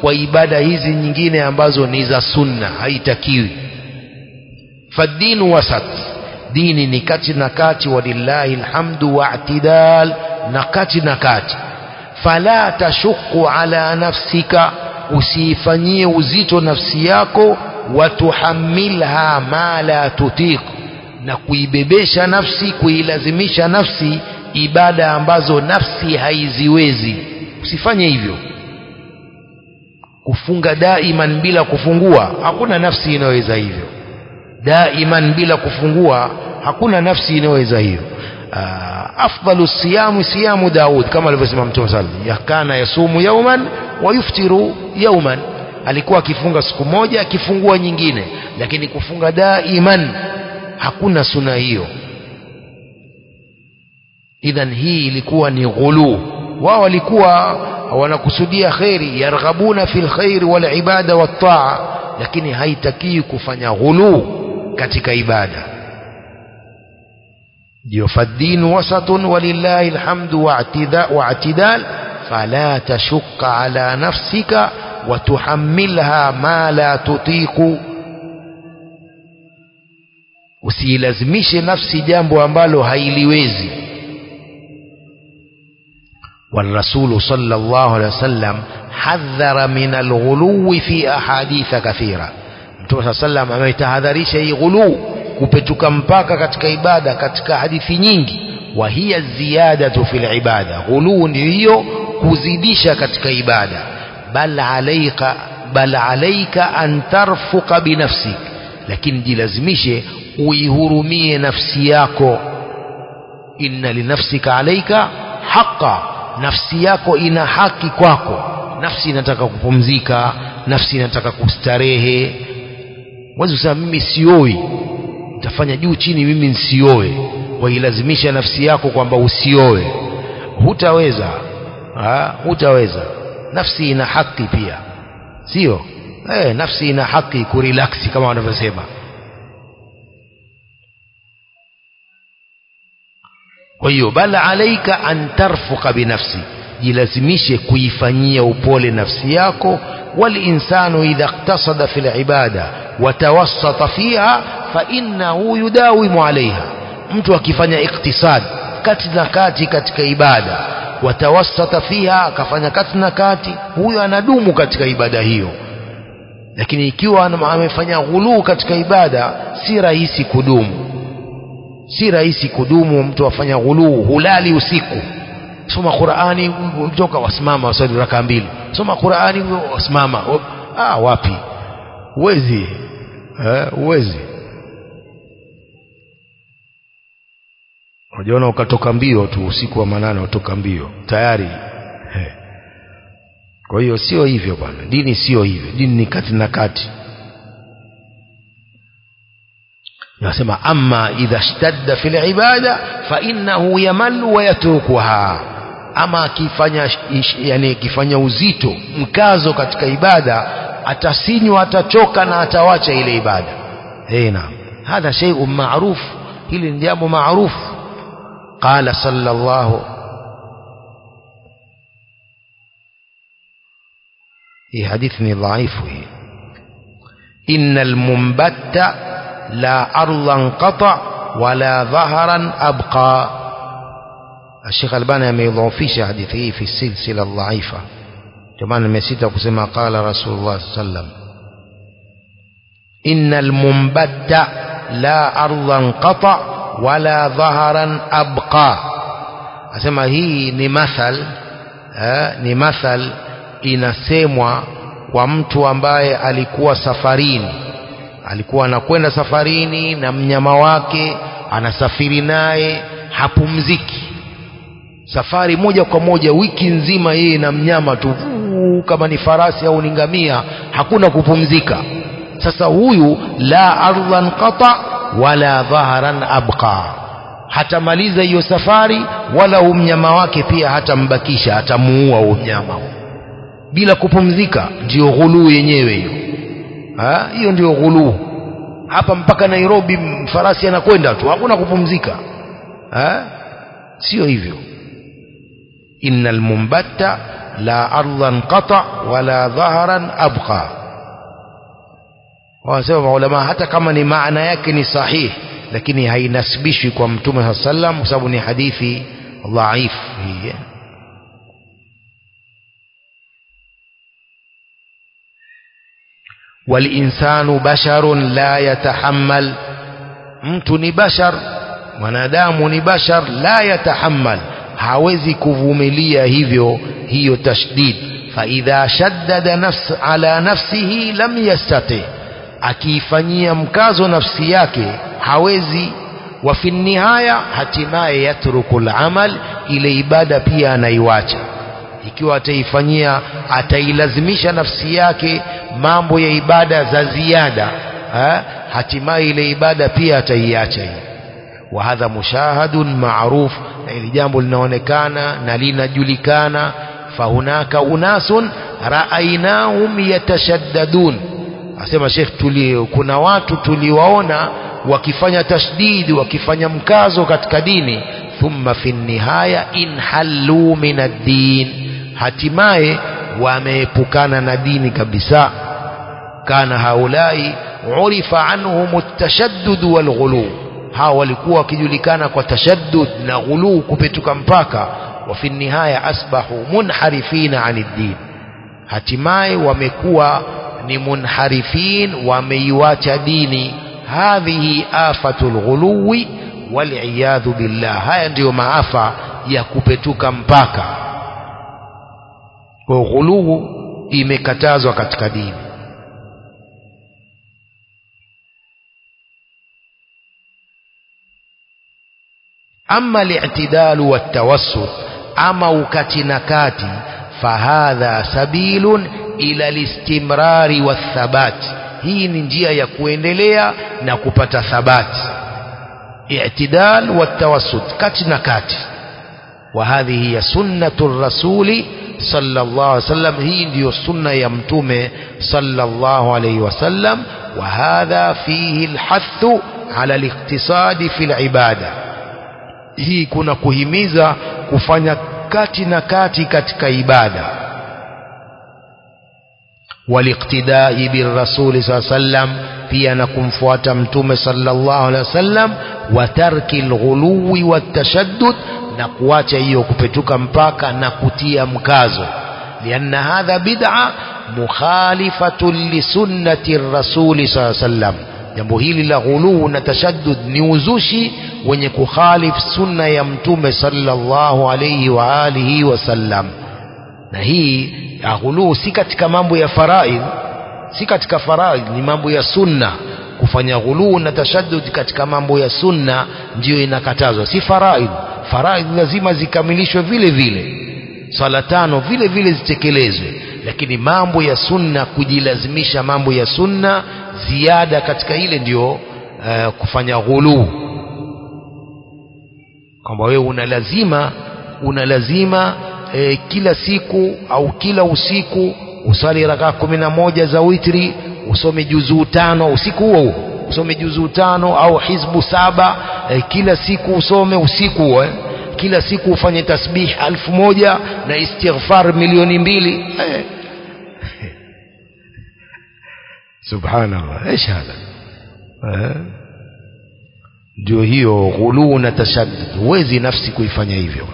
kwa ibada hizi nyingine ambazo ni za sunna haitakiwi fadinu wasat dini ni kati na kati walillahi alhamdu wa'tidal na kati na kati fala tashuku ala nafsika usiifanyie uzito nafsi yako watuhamilha ma la tutiq na kuibebesha nafsi kuilazimisha nafsi ibada ambazo nafsi haiziwezi usifanye hivyo kufunga daiman bila kufungua hakuna nafsi inayoweza hivyo daiman bila kufungua hakuna nafsi inayoweza hivyo afdalu siyamu siyamu Daud kama alivyosema Mtume sallallahu yakana yasumu yauman wa yuftiru yauman alikuwa akifunga siku moja akifungua nyingine lakini kufunga daiman hakuna suna hiyo idhan hii ilikuwa ni ghulu wao walikuwa wanakusudia kheri yarghabuna fil khairi wal ibada wat taa lakini haitakii kufanya ghulu katika ibada ndio fadinu wasatun walillahi alhamdu wa'tidal fala tashukka ala nafsika watuhammilha ma la tutiqu usiilazimishe nafsi jambo ambalo hailiwezi والرسول صلى الله عليه وسلم حذر من الغلو في أحاديث كثيرة Mtume sallam ametahadharisha hii ghulu kupetuka mpaka katika ibada katika hadithi nyingi wa hiya ziyadatu fil ibada ghulu ndio hiyo kuzidisha katika ibada bal alayka bal alayka an tarfuqa binafsik lakini jilazimishe uihurumie nafsi yako inna linafsika alayka haqa nafsi yako ina haki kwako nafsi inataka kupumzika nafsi inataka kustarehe mwezi kusema mimi sioi utafanya juu chini mimi nsioe wailazimisha nafsi yako kwamba usioe hutaweza ha? hutaweza nafsi ina haki pia sio eh, nafsi ina haki kurelaksi kama wanavyosema kwa hiyo bala alaika an tarfuqa binafsi jilazimishe kuifanyia upole nafsi yako walinsanu idha iktasada fi libada watawassata fiha fainnahu yudawimu alaiha mtu akifanya iktisad kati na kati katika ibada watawassata fiha akafanya kati na kati huyo anadumu katika ibada hiyo lakini ikiwa amefanya ghuluu katika ibada si rahisi kudumu si rahisi kudumu mtu afanya ghuluu hulali usiku soma Qur'ani mtoka wasimama wasali raka mbili soma Qur'ani wasimama ah wapi uwezi eh uwezi unajiona ukatoka mbio tu usiku wa manane utoka mbio tayari eh. kwa hiyo sio hivyo bwana dini sio hivyo dini ni kati na kati nasema amma idha ishtadda fil ibada fa innahu yamallu wa yatrukuha ama akifanya yani akifanya uzito mkazo katika ibada atasinywa atachoka na atawacha ile ibada eh naam hadha shay'un ma'ruf hili ni jambo maarufu qala sallallahu hii hadithi ni dhaifu hii innal mumbatta لا أرضا قطع ولا ظهرا أبقى الشيخ الباني يضعفيش حديثه في السلسلة الضعيفة كمان مسيت كما قال رسول الله صلى الله عليه وسلم إن المنبت لا أرضا قطع ولا ظهرا أبقى أسمى هي نمثل نمثل inasemwa kwa mtu ambaye alikuwa safarini alikuwa anakwenda safarini na mnyama wake anasafiri naye hapumziki safari moja kwa moja wiki nzima yeye na mnyama tu kama ni farasi au ni ngamia hakuna kupumzika sasa huyu la ardhan qata wala dhaharan abqa hatamaliza hiyo safari wala huu mnyama wake pia hatambakisha hatamuua huu mnyama bila kupumzika ndiyo ghuluu yenyewe hiyo hiyo ndio ghuluu hapa mpaka Nairobi farasi anakwenda tu hakuna kupumzika ha? sio hivyo innal mumbatta la ardhan qata wala dhaharan abqa wanasema maulama hata kama ni maana yake ni sahihi lakini hainasibishwi kwa mtume saa sallam kwa sababu ni hadithi dhaif hii walinsanu basharun la yatahammal mtu ni bashar mwanadamu ni bashar la yatahammal hawezi kuvumilia hivyo hiyo tashdid faidha shaddada nafs ala nafsihi lam yastati akiifanyia mkazo nafsi yake hawezi wa fi nihaya hatimaye yatruku lamal ile ibada pia anaiwacha ikiwa ataifanyia atailazimisha nafsi yake mambo ya ibada za ziada ha? hatimaye ile ibada pia ataiacha hii wa hadha mushahadun maruf na ili jambo linaonekana na linajulikana fahunaka unasun raainahum yatashaddadun asema Sheikh tuli kuna watu tuliwaona wakifanya tashdid wakifanya mkazo katika dini thumma fi nihaya inhallu min ad-din hatimaye wameepukana na dini kabisa kana haulai urifa anhum at-tashaddud wal ghulu hawa walikuwa wakijulikana kwa tashaddud na ghulu kupetuka mpaka wa fi nihaya asbahu munharifina anid din hatimaye wamekuwa ni munharifin wameiwacha dini hadhihi afatul ghuluwi waliyadhu billah haya ndiyo maafa ya kupetuka mpaka kwa ghuluu imekatazwa katika dini ama li'tidalu wattawassut ama ukati na kati fahadha sabilun ila listimrari wathabati hii ni njia ya kuendelea na kupata thabati i'tidal watawassut kati na kati wa hadhihi ya sunnatu rasuli sallallahu alaihi wasallam hii ndiyo sunna ya mtume sallallahu alaihi wasallam wa hadha fihi alhathu ala aliktisadi fi alibada hii kuna kuhimiza kufanya kati na kati katika ibada والاقتداء بالرسول صلى الله عليه وسلم pia na kumfuata mtume sallallahu alaihi wasallam wa tarki alghuluwi watashaddud na kuacha hiyo kupetuka mpaka na kutia mkazo lianna hadha bid'a mukhalifatun lisunnati rasuli sallallahu alaihi wasallam jambo hili la ghuluu na tashaddud ni uzushi wenye kukhalif sunna ya mtume sallallahu alaihi wa alihi wasallam na hii ya ghuluu si katika mambo ya faraidh si katika faraidh ni mambo ya sunna kufanya ghuluu na tashaddud katika mambo ya sunna ndiyo inakatazwa si faraidh faraidh lazima zikamilishwe vile vile swala tano vile vile zitekelezwe lakini mambo ya sunna kujilazimisha mambo ya sunna ziada katika ile ndiyo uh, kufanya ghuluu kwamba wewe una lazima una lazima e, kila siku au kila usiku usali rakaa kumi na moja za witri usome juzuu tano usiku huo huo usome juzuu tano au hizbu saba e, kila siku usome usiku huo eh. kila siku ufanye tasbih alfu moja na istighfar milioni mbili eh. subhanallah ايش هذا ndio hiyo ghuluu na tashaddud huwezi nafsi kuifanya hivyo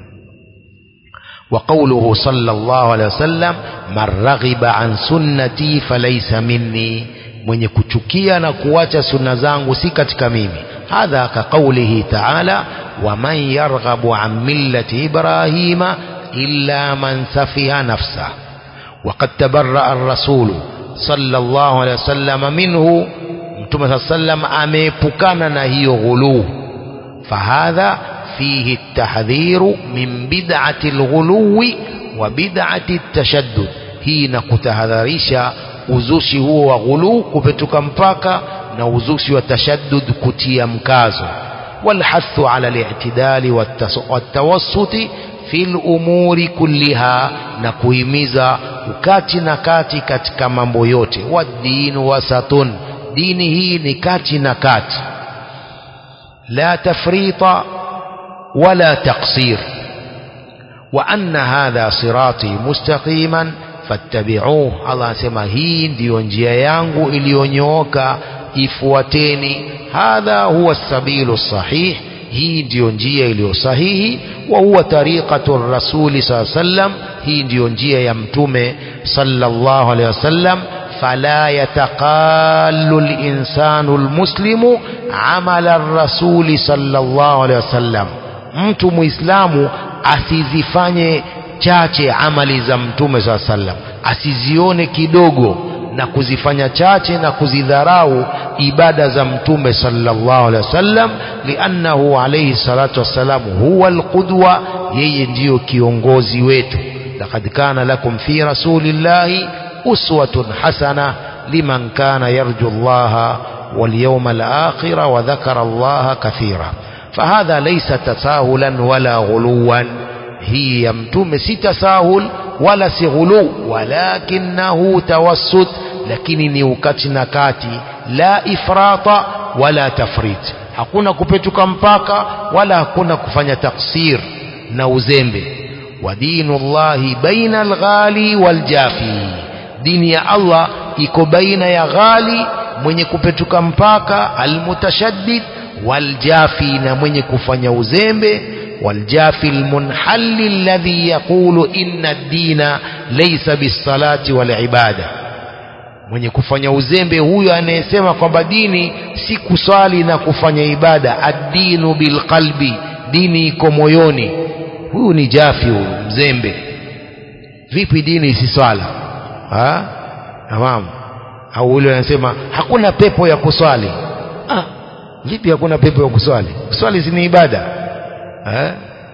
وقوله صلى الله عليه وسلم من رغب عن سنتي فليس مني mwenye kuchukia na kuacha sunna zangu si katika mimi hadha ka qawlihi ta'ala waman yarghabu an millati ibrahima illa man safiha nafsa وقد تبرأ الرسول صلى الله عليه وسلم منه mtume صلى الله عليه وسلم ameepukana na hiyo ghuluu fahadha فيه التحذير من بدعة الغلو وبدعة التشدد hii na kutahadharisha uzushi huo wa ghulu kupetuka mpaka na uzushi wa tashaddud kutia mkazo walhathu ala li'tidali watawassuti fil umuri kulliha na kuhimiza ukati na kati katika mambo yote wadinu wasatun dini hii ni kati na kati la tafrita ولا تقصير wa anna hadha sirati mustaqiman fattabi'uh Allah asema hii ndiyo njia yangu iliyonyooka ifuateni hadha huwa sabilu sahih hii ndiyo njia iliyo sahihi wa huwa tariqatu rasuli saa sallam hii ndiyo njia ya mtume sallallahu alaihi wasallam fala yataqallu linsanu lmuslimu amala rasuli sallallahu alaihi wasallam mtu muislamu asizifanye chache amali za mtume saa sallam asizione kidogo na kuzifanya chache na kuzidharau ibada za mtume sallallahu alaihi wasallam liannahu alayhi salatu wassalam huwa alqudwa yeye ndiyo kiongozi wetu laqad kana lakum fi rasulillahi uswatun hasana liman kana yarju allaha واليوم الآخر وذكر الله كثيرا فهذا ليس تساهلا ولا غلوا هي يمتم سي تساهل ولا سي غلو ولكنه توسط lakini ni ukati na kati la ifrata wala tafrit hakuna kupetuka mpaka wala hakuna kufanya taksir na uzembe wa dinullahi baina alghali waljafi dini ya Allah iko baina ya ghali mwenye kupetuka mpaka almutashaddid waljafi na mwenye kufanya uzembe والجافي المنحل الذي يقول إن الدين ليس بالصلاة والعبادة mwenye kufanya uzembe huyo anayesema kwamba dini si kuswali na kufanya ibada addinu bilqalbi dini iko moyoni huyu ni jafi huyu mzembe vipi dini si swala tamam au ule anasema hakuna pepo ya kuswali ah, vipi hakuna pepo ya kuswali kuswali si ni ibada ha?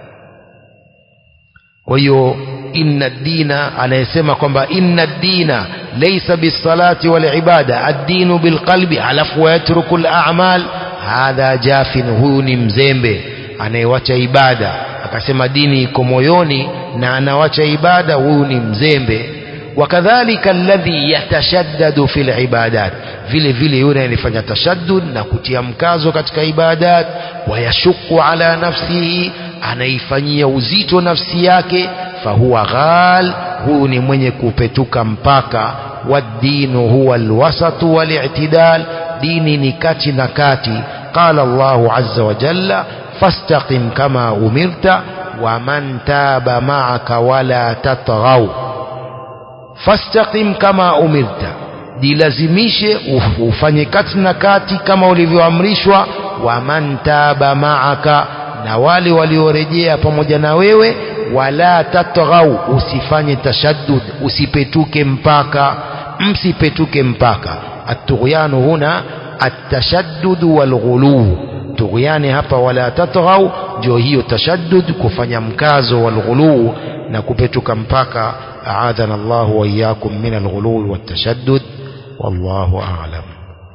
kwa hiyo inna dina anayesema kwamba inna dina laysa bisalati wal ibada ad-dinu bilqalbi alafu yatruku al-a'mal hadha jafin huyu ni mzembe anayewacha ibada akasema dini iko moyoni na anawacha ibada huyu ni mzembe wakadhalika alladhi yatashaddadu fil ibadat vile vile yule anayefanya tashaddud na kutia mkazo katika ibadat wayashuku ala nafsihi anaifanyia uzito nafsi yake fahuwa ghal huyu ni mwenye kupetuka mpaka waddinu huwa alwasatu walitidal dini ni kati na kati qala Allahu azza wa jalla fastaqim kama umirta waman taba ma'aka wala tatghaw fastaqim kama umirta jilazimishe ufanye kati na kati kama ulivyoamrishwa waman taba ma'aka na wale waliorejea pamoja na wewe wala tatghau usifanye tashaddud usipetuke mpaka msipetuke mpaka atughyanu huna atashaddud walghulu tughyani hapa wala tatghau ndio hiyo tashaddud kufanya mkazo walghulu na kupetuka mpaka aadhana Allah wa iyyakum min alghulu watashaddud wallahu a'lam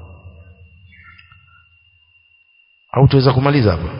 au tuweza kumaliza hapa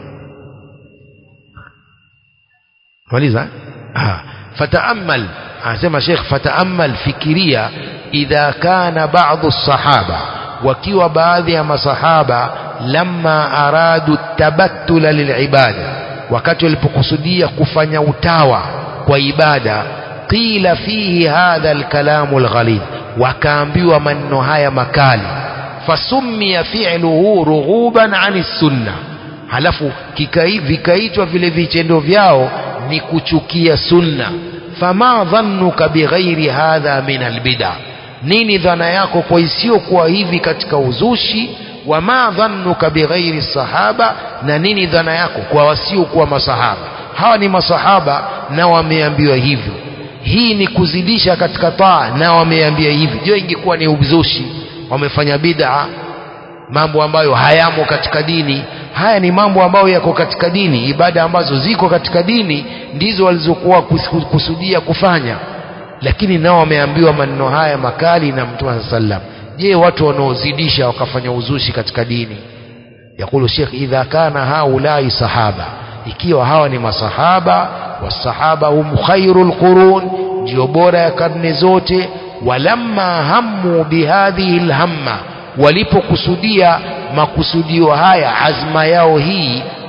maliza ah fataamal anasema Sheikh fataamal fikiria idha kana baadhi الصحابه wakiwa baadhi ya masahaba lamma aradu tabattula lilibada wakati walipokusudia kufanya utawa kwa ibada qila fihi hadha alkalamu alghalid wakaambiwa maneno haya makali fasummiya fi'luhu rughuban ani sunna halafu vikaitwa vile vitendo vyao ni kuchukia sunna fama dhannuka bighairi hadha min albid'a nini dhana yako kwa isiyokuwa hivi katika uzushi wama dhannuka bighairi sahaba na nini dhana yako kwa wasiokuwa masahaba hawa ni masahaba na wameambiwa hivyo hii ni kuzidisha katika taa na wameambia hivi je ingekuwa ni uzushi wamefanya bid'a mambo ambayo hayamo katika dini haya ni mambo ambayo yako katika dini ibada ambazo ziko katika dini ndizo walizokuwa kusudia kufanya lakini nao wameambiwa maneno haya makali na mtume sallam je watu wanaozidisha wakafanya uzushi katika dini yakulu Sheikh idha kana haulai sahaba ikiwa hawa ni masahaba wasahaba hum khairul qurun ndio bora ya karne zote walamma hammu bihadhihi alhamma walipokusudia makusudio haya azma yao hii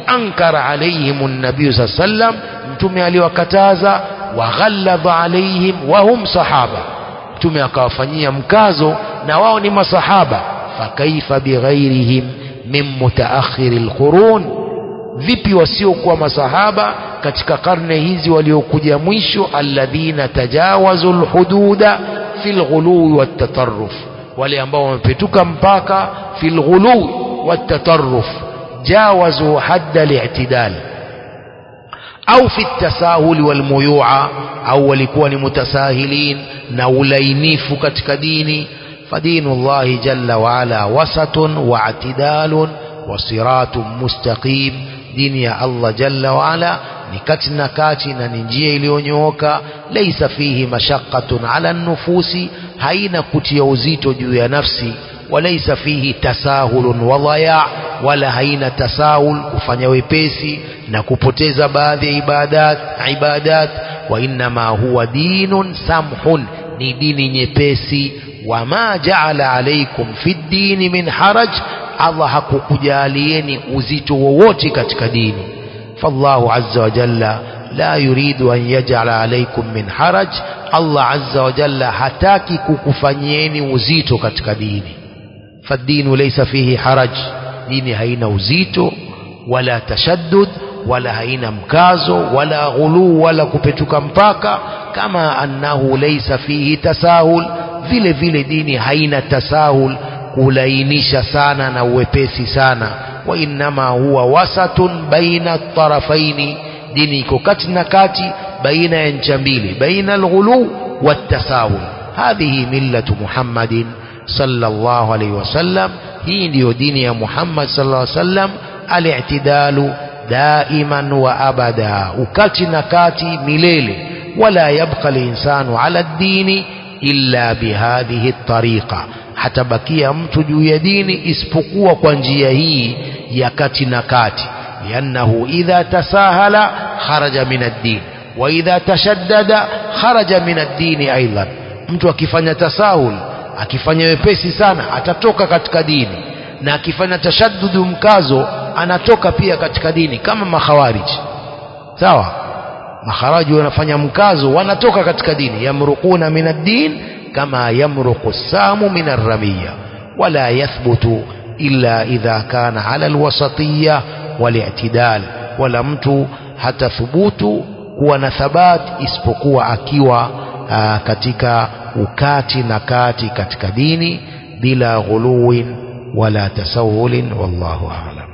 faankara alaihim nabiyu saa sallam mtume aliwakataza waghalladha alaihim wahum sahaba mtume akawafanyia mkazo na wao ni masahaba fakaifa bighairihim min mutaakhiri lqurun vipi wasiokuwa masahaba katika karne hizi waliokuja mwisho alladhina tajawazu lhududa fi lghuluwi wattataruf wale ambao wamepetuka mpaka fi lghuluwi wattataruf jawazu hadda li'tidal au fi tasahuli walmuyua au walikuwa ni mutasahilin na ulainifu katika dini fadinu llahi jalla waala wasatun waatidalun wasiratun mustaqim dini ya allah jalla waala ni kati na kati na ni njia iliyonyooka laisa fihi mashaqqatun ala nufusi haina kutia uzito juu ya nafsi walaisa fihi tasahulun wadhaya wala haina tasahul kufanya wepesi na kupoteza baadhi ya ibadat ibadat wa innama huwa dinun samhun ni dini nyepesi wama jaala alaikum fi ddini min haraj allah hakukujalieni uzito wowote katika dini fallahu azza wa jalla la yuridu an yajala alaikum min haraj allah azza wa jalla hataki kukufanyieni uzito katika dini فالدين ليس فيه حرج دين هين وزيتو ولا تشدد ولا هين مكازو ولا غلو ولا كبتك مباكا كما أنه ليس فيه تساهل vile vile dini haina tasahul kulainisha sana na uwepesi sana wa innama huwa wasatun baina tarafaini dini iko kati na kati baina ya ncha mbili baina alghulu watasahul hadhihi millatu muhammadin sallallahu alaihi wasallam hii ndiyo dini ya Muhammad sallallahu alaihi wasallam al-i'tidalu daiman wa abada ukati na kati milele wala yabqa al-insanu ala ad-dini illa bihadhihi at-tariqa hatabakia mtu juu ya dini isipokuwa kwa njia hii ya kati na kati liannahu idha tasahala kharaja min ad-din wa idha tashaddada kharaja min ad-din aidan mtu akifanya tasahul akifanya wepesi sana atatoka katika dini na akifanya tashaddudu mkazo anatoka pia katika dini kama makhawariji sawa makharaji wanafanya mkazo wanatoka katika dini yamruquna min ad-din kama yamruqu samu min ar-ramiya wala yathbutu illa idha kana ala al-wasatiyya wal-i'tidal wala mtu hatathubutu kuwa na thabat isipokuwa akiwa aa, katika ukati na kati katika dini bila ghuluwin wala tasawulin wallahu a'lam